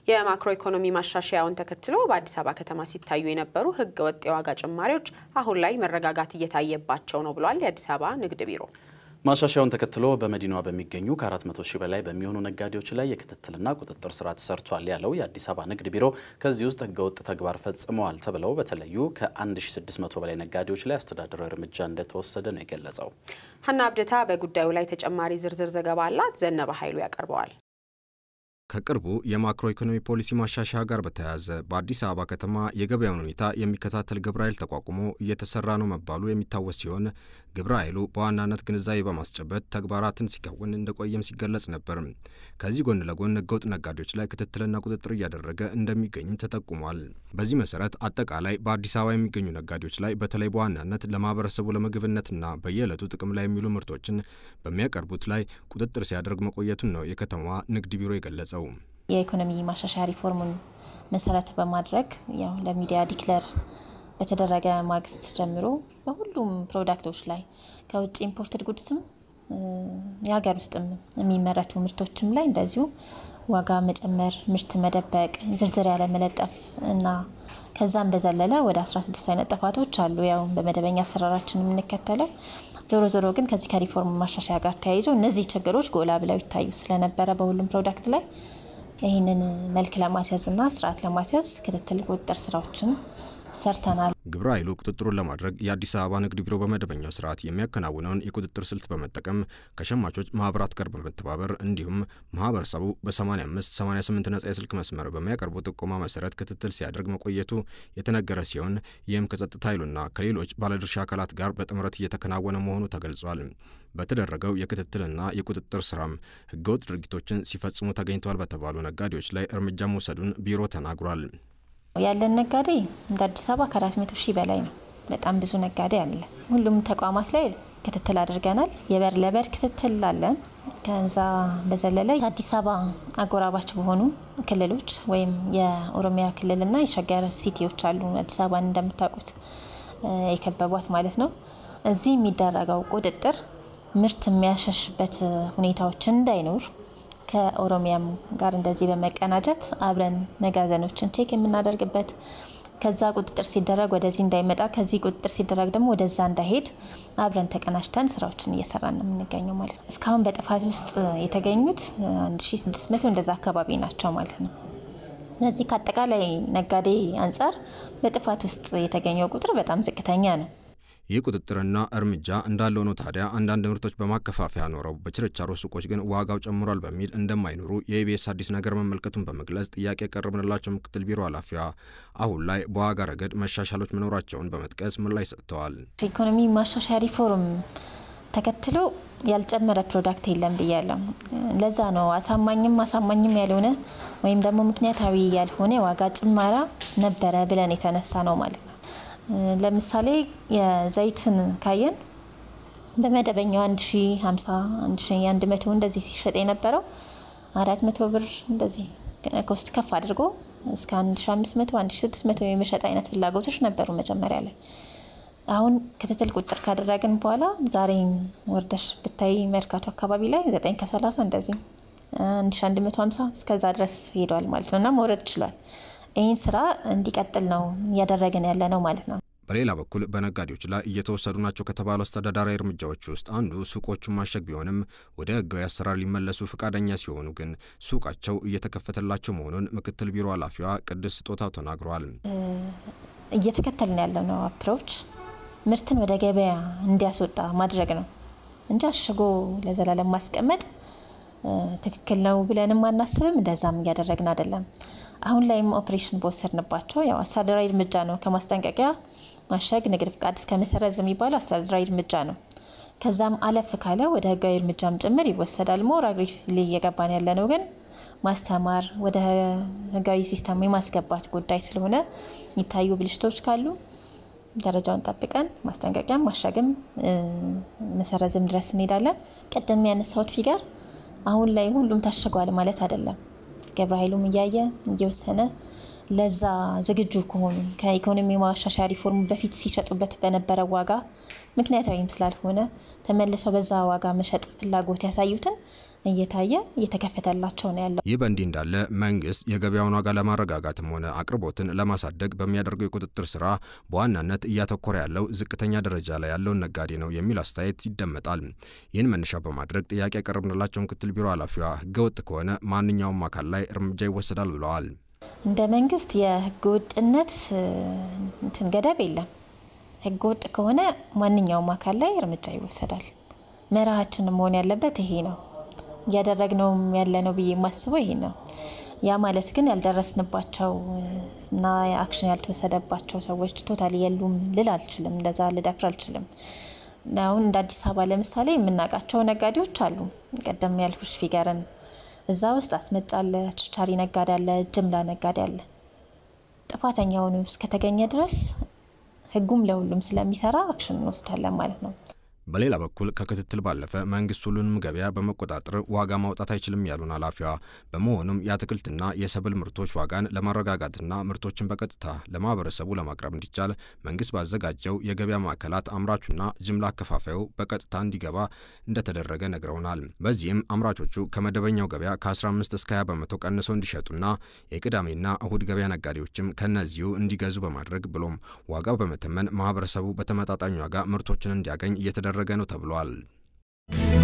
የማክሮ ኢኮኖሚ ማሻሻያውን ተከትሎ በአዲስ አበባ ከተማ ሲታዩ የነበሩ ህገ ወጥ የዋጋ ጭማሪዎች አሁን ላይ መረጋጋት እየታየባቸው ነው ብሏል የአዲስ አበባ ንግድ ቢሮ። ማሻሻያውን ተከትሎ በመዲናዋ በሚገኙ ከ400 ሺህ በላይ በሚሆኑ ነጋዴዎች ላይ የክትትልና ቁጥጥር ስራ ተሰርቷል ያለው የአዲስ አበባ ንግድ ቢሮ ከዚህ ውስጥ ህገወጥ ተግባር ፈጽመዋል ተብለው በተለዩ ከ1600 በላይ ነጋዴዎች ላይ አስተዳደራዊ እርምጃ እንደተወሰደ ነው የገለጸው። ሀና አብደታ በጉዳዩ ላይ ተጨማሪ ዝርዝር ዘገባ አላት። ዘነበ ኃይሉ ያቀርበዋል። ከቅርቡ የማክሮ ኢኮኖሚ ፖሊሲ ማሻሻያ ጋር በተያያዘ በአዲስ አበባ ከተማ የገበያውን ሁኔታ የሚከታተል ግብረ ኃይል ተቋቁሞ እየተሰራ ነው መባሉ የሚታወስ ሲሆን ግብረ ኃይሉ በዋናነት ግንዛቤ በማስጨበጥ ተግባራትን ሲከውን እንደቆየም ሲገለጽ ነበር። ከዚህ ጎን ለጎን ህገወጥ ነጋዴዎች ላይ ክትትልና ቁጥጥር እያደረገ እንደሚገኝም ተጠቁሟል። በዚህ መሰረት አጠቃላይ በአዲስ አበባ የሚገኙ ነጋዴዎች ላይ በተለይ በዋናነት ለማህበረሰቡ ለምግብነትና በየዕለቱ ጥቅም ላይ የሚውሉ ምርቶችን በሚያቀርቡት ላይ ቁጥጥር ሲያደርግ መቆየቱን ነው የከተማዋ ንግድ ቢሮ የገለጸው። የኢኮኖሚ ማሻሻያ ሪፎርሙን መሰረት በማድረግ ያው ለሚዲያ ዲክለር በተደረገ ማግስት ጀምሮ በሁሉም ፕሮዳክቶች ላይ ከውጭ ኢምፖርትድ ጉድስም የሀገር ውስጥም የሚመረቱ ምርቶችም ላይ እንደዚሁ ዋጋ መጨመር፣ ምርት መደበቅ፣ ዝርዝር ያለ መለጠፍ እና ከዛም በዘለለ ወደ 16 አይነት ጥፋቶች አሉ። ያው በመደበኛ አሰራራችን የምንከተለው ዞሮ ዞሮ ግን ከዚህ ከሪፎርም ማሻሻያ ጋር ተያይዞ እነዚህ ችግሮች ጎላ ብለው ይታዩ ስለነበረ በሁሉም ፕሮዳክት ላይ ይህንን መልክ ለማስያዝ እና ስርዓት ለማስያዝ ክትትል ቁጥጥር ስራዎችን ሰርተናል። ግብረ ኃይሉ ቁጥጥሩን ለማድረግ የአዲስ አበባ ንግድ ቢሮ በመደበኛው ስርዓት የሚያከናውነውን የቁጥጥር ስልት በመጠቀም ከሸማቾች ማህበራት ጋር በመተባበር እንዲሁም ማህበረሰቡ በ85 88 ነጻ የስልክ መስመር በሚያቀርቡ ጥቆማ መሰረት ክትትል ሲያደርግ መቆየቱ የተነገረ ሲሆን ይህም ከጸጥታ ኃይሉና ከሌሎች ባለድርሻ አካላት ጋር በጥምረት እየተከናወነ መሆኑ ተገልጿል። በተደረገው የክትትልና የቁጥጥር ስራም ህገወጥ ድርጊቶችን ሲፈጽሙ ተገኝተዋል በተባሉ ነጋዴዎች ላይ እርምጃ መውሰዱን ቢሮ ተናግሯል። ያለን ነጋዴ እንደ አዲስ አበባ ከአራት መቶ ሺህ በላይ ነው። በጣም ብዙ ነጋዴ አለ። ሁሉም ተቋማት ላይ ክትትል አድርገናል። የበር ለበር ክትትል አለን። ከዛ በዘለለ የአዲስ አበባ አጎራባች በሆኑ ክልሎች ወይም የኦሮሚያ ክልልና የሸገር ሲቲዎች አሉ። አዲስ አበባን እንደምታውቁት የከበቧት ማለት ነው። እዚህ የሚደረገው ቁጥጥር ምርት የሚያሸሽበት ሁኔታዎች እንዳይኖር ከኦሮሚያም ጋር እንደዚህ በመቀናጀት አብረን መጋዘኖችን ቼክ የምናደርግበት ከዛ ቁጥጥር ሲደረግ ወደዚህ እንዳይመጣ ከዚህ ቁጥጥር ሲደረግ ደግሞ ወደዛ እንዳይሄድ አብረን ተቀናጅተን ስራዎችን እየሰራን ነው የምንገኘው ማለት ነው። እስካሁን በጥፋት ውስጥ የተገኙት 1600 እንደዛ አካባቢ ናቸው ማለት ነው። እነዚህ ከአጠቃላይ ነጋዴ አንጻር በጥፋት ውስጥ የተገኘው ቁጥር በጣም ዝቅተኛ ነው። ይህ ቁጥጥርና እርምጃ እንዳለው ነው። ታዲያ አንዳንድ ምርቶች በማከፋፈያ ኖረው በችርቻሮ ሱቆች ግን ዋጋው ጨምሯል በሚል እንደማይኖሩ የኢቢኤስ አዲስ ነገር መመልከቱን በመግለጽ ጥያቄ የቀረብንላቸው ምክትል ቢሮ ኃላፊዋ አሁን ላይ በዋጋ ረገድ መሻሻሎች መኖራቸውን በመጥቀስ ምላሽ ሰጥተዋል። ኢኮኖሚ ማሻሻያ ሪፎርም ተከትሎ ያልጨመረ ፕሮዳክት የለም ብያለሁ። ለዛ ነው አሳማኝም አሳማኝም ያልሆነ ወይም ደግሞ ምክንያታዊ ያልሆነ የዋጋ ጭማራ ነበረ ብለን የተነሳ ነው ማለት ነው። ለምሳሌ የዘይትን ካየን በመደበኛው 1050 1100 እንደዚህ ሲሸጥ የነበረው 400 ብር እንደዚህ ኮስት ከፍ አድርጎ እስከ 1500 1600 የመሸጥ አይነት ፍላጎቶች ነበሩ መጀመሪያ ላይ። አሁን ክትትል ቁጥጥር ካደረግን በኋላ ዛሬም ወርደሽ ብታይ መርካቶ አካባቢ ላይ 9 ከ30 እንደዚህ 1150 እስከዛ ድረስ ሄዷል ማለት ነው እና መውረድ ችሏል። ይህን ስራ እንዲቀጥል ነው እያደረግን ያለ ነው ማለት ነው። በሌላ በኩል በነጋዴዎች ላይ እየተወሰዱ ናቸው ከተባሉ አስተዳደራዊ እርምጃዎች ውስጥ አንዱ ሱቆቹን ማሸግ ቢሆንም ወደ ሕጋዊ አሰራር ሊመለሱ ፈቃደኛ ሲሆኑ ግን ሱቃቸው እየተከፈተላቸው መሆኑን ምክትል ቢሮ ኃላፊዋ ቅድስት ስጦታው ተናግረዋል። እየተከተልን ያለው ነው አፕሮች ምርትን ወደ ገበያ እንዲያስወጣ ማድረግ ነው እንጂ አሽጎ ለዘላለም ማስቀመጥ ትክክል ነው ብለንም አናስብም። እንደዛም እያደረግን አይደለም። አሁን ላይም ኦፕሬሽን በወሰድንባቸው ያው አስተዳደራዊ እርምጃ ነው። ከማስጠንቀቂያ ማሸግ፣ ንግድ ፍቃድ እስከ መሰረዝ የሚባለው አስተዳደራዊ እርምጃ ነው። ከዛም አለፍ ካለ ወደ ህጋዊ እርምጃም ጭምር ይወሰዳል። ሞር አግሬሲቭሊ እየገባን ያለ ነው ግን ማስተማር ወደ ህጋዊ ሲስተም የማስገባት ጉዳይ ስለሆነ የሚታዩ ብልሽቶች ካሉ ደረጃውን ጠብቀን ማስጠንቀቂያም ማሸግም መሰረዝም ድረስ እንሄዳለን። ቀደም ያነሳሁት ፊገር አሁን ላይ ሁሉም ታሽጓል ማለት አይደለም። ግብረ ኃይሉም እያየ እየወሰነ ለዛ ዝግጁ ከሆኑ ከኢኮኖሚ ማሻሻያ ሪፎርም በፊት ሲሸጡበት በነበረ ዋጋ ምክንያታዊም ስላልሆነ ተመልሰው በዛ ዋጋ መሸጥ ፍላጎት ያሳዩትን እየታየ እየተከፈተላቸው ነው ያለው። ይህ በእንዲህ እንዳለ መንግስት የገበያውን ዋጋ ለማረጋጋትም ሆነ አቅርቦትን ለማሳደግ በሚያደርገው የቁጥጥር ስራ በዋናነት እያተኮረ ያለው ዝቅተኛ ደረጃ ላይ ያለውን ነጋዴ ነው የሚል አስተያየት ይደመጣል። ይህን መነሻ በማድረግ ጥያቄ ያቀረብንላቸው ምክትል ቢሮ ኃላፊዋ ህገወጥ ከሆነ ማንኛውም አካል ላይ እርምጃ ይወሰዳል ብለዋል። እንደ መንግስት የህገወጥነት እንትን ገደብ የለም። ህገወጥ ከሆነ ማንኛውም አካል ላይ እርምጃ ይወሰዳል። መርሃችንም መሆን ያለበት ይሄ ነው። እያደረግነውም ያለ ነው ብዬ የማስበው ይሄ ነው። ያ ማለት ግን ያልደረስንባቸው እና አክሽን ያልተወሰደባቸው ሰዎች ቶታሊ የሉም ልል አልችልም። እንደዛ ልደፍር አልችልም። አሁን እንደ አዲስ አበባ ለምሳሌ የምናውቃቸው ነጋዴዎች አሉ። ቀደም ያልኩሽ ፊገርን እዛ ውስጥ አስመጭ አለ፣ ችርቻሪ ነጋዴ አለ፣ ጅምላ ነጋዴ አለ። ጥፋተኛ ሆኖ እስከተገኘ ድረስ ህጉም ለሁሉም ስለሚሰራ አክሽን እንወስዳለን ማለት ነው። በሌላ በኩል ከክትትል ባለፈ መንግስት ሁሉንም ገበያ በመቆጣጠር ዋጋ ማውጣት አይችልም ያሉን ኃላፊዋ፣ በመሆኑም የአትክልትና የሰብል ምርቶች ዋጋን ለማረጋጋትና ምርቶችን በቀጥታ ለማህበረሰቡ ለማቅረብ እንዲቻል መንግስት ባዘጋጀው የገበያ ማዕከላት አምራቹና ጅምላ አከፋፋዩ በቀጥታ እንዲገባ እንደተደረገ ነግረውናል። በዚህም አምራቾቹ ከመደበኛው ገበያ ከ15 እስከ 20 በመቶ ቀንሰው እንዲሸጡና የቅዳሜና እሁድ ገበያ ነጋዴዎችም ከነዚሁ እንዲገዙ በማድረግ ብሎም ዋጋው በመተመን ማህበረሰቡ በተመጣጣኝ ዋጋ ምርቶችን እንዲያገኝ እየተደረገ ነው ተብሏል።